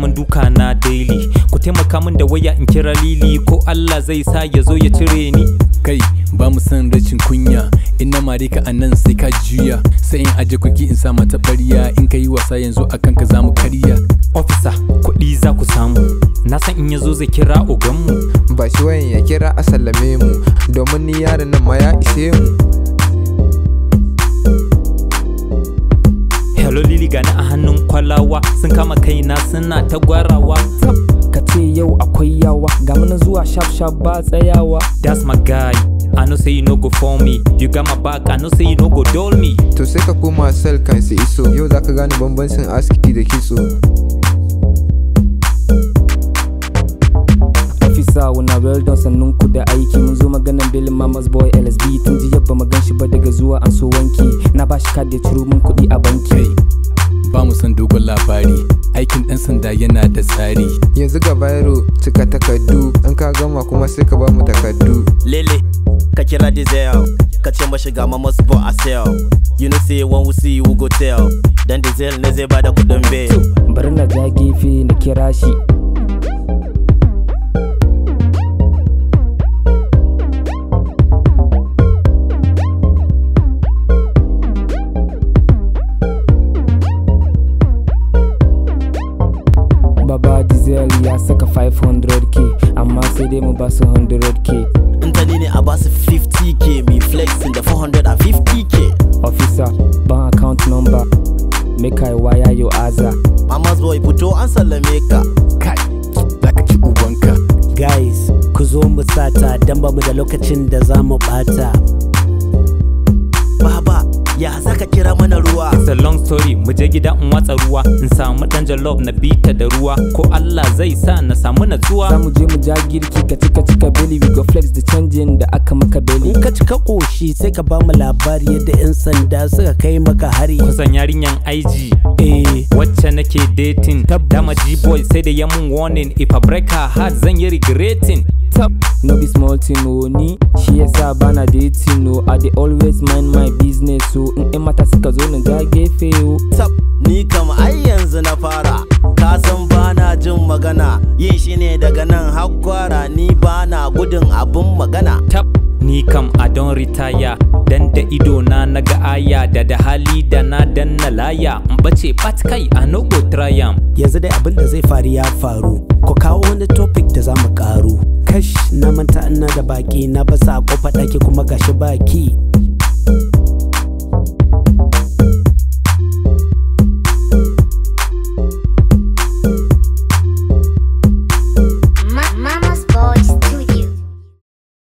min duka na daily ku taimaka min da waya in kira lili ko Allah zai sa ya zo ya cire ni kai ba mu san rashin kunya in na mare ka a nan sai ka juya sai in aje kuki in sa mata ɓarya in ka yi wasa yanzu a kanka za mu karya officer kuɗi za ku samu na san in ya zo zai kira oganmu ba shi wayan ya kira a sallame mu domin ni yaron nan ma ya ishe mu hello lili gani a hannun kwalawa sun kama kaina suna ta gwarawa ka ce yau akwai yawa ga mana zuwa sharp sharp ba tsayawa that's my guy I know say you no go for me you got my back I know say you no go dull me to sai ka koma sel kan su iso yau za ka gane bambancin aski da kitso officer una well done sannun ku da aiki mun zo maganan bilin mamas boy lsb tun ji yabba magan shi ba daga zuwa an so wanki na bashi kad ya ciro mun kuɗi a banki kai ba mu san dogon labari aikin ɗan sanda yana da tsari yanzu ga bayro cika takardu in ka gama kuma sai ka ba mu takardu Lele, ka kira Diesel, ka ce mashi ga mamas bo a sell. You know say when we see you we go tell. Dan Diesel ne zai bada kudin bail. bari na ja gefe na kira shi Baba Diesel ya saka 500k amma sai dai mu basu 100k In ta ni ne a basu 50k, me flexing da 450k. officer ban account number make I wire your aza Mamas boy fito an sallame ka. kai za ka ci ubanka Guys, ku zo mu sata don ba mu da lokacin da za mu bata. Baba, ya za ka kira mana ruwa? It's a long story mu je gida in watsa ruwa in samu dan jollof na bita da ruwa ko Allah zai sa na samu za natsuwa mu je mu ja girki ka cika cika beli we go flex da canjin da aka maka beli In ka cika ƙoshi sai ka ba mu labari yadda 'yan sanda suka kai maka hari. kusan yarinyan IG Eh, wacce nake dating dama G-boy sai da ya mun warning if I break her heart zan yi regretting top no be small thing o ni shi yasa bana dating o i dey always mind my business o in yan mata suka zo na ja gefe o Tab, ni kam ai yanzu na fara. Ka san bana jin magana, yin shi ne daga nan har kwara ni bana gudun abun magana. tab ni kam I don retire dan da ido na naga aya da da hali da na danna laya in bace pat kai I no go try am yanzu dai abin da zai faru ya faru. Ku kawo wani topic da za mu karu. Kash na manta ina da baki na basa kofa ɗaki kuma gashi baki.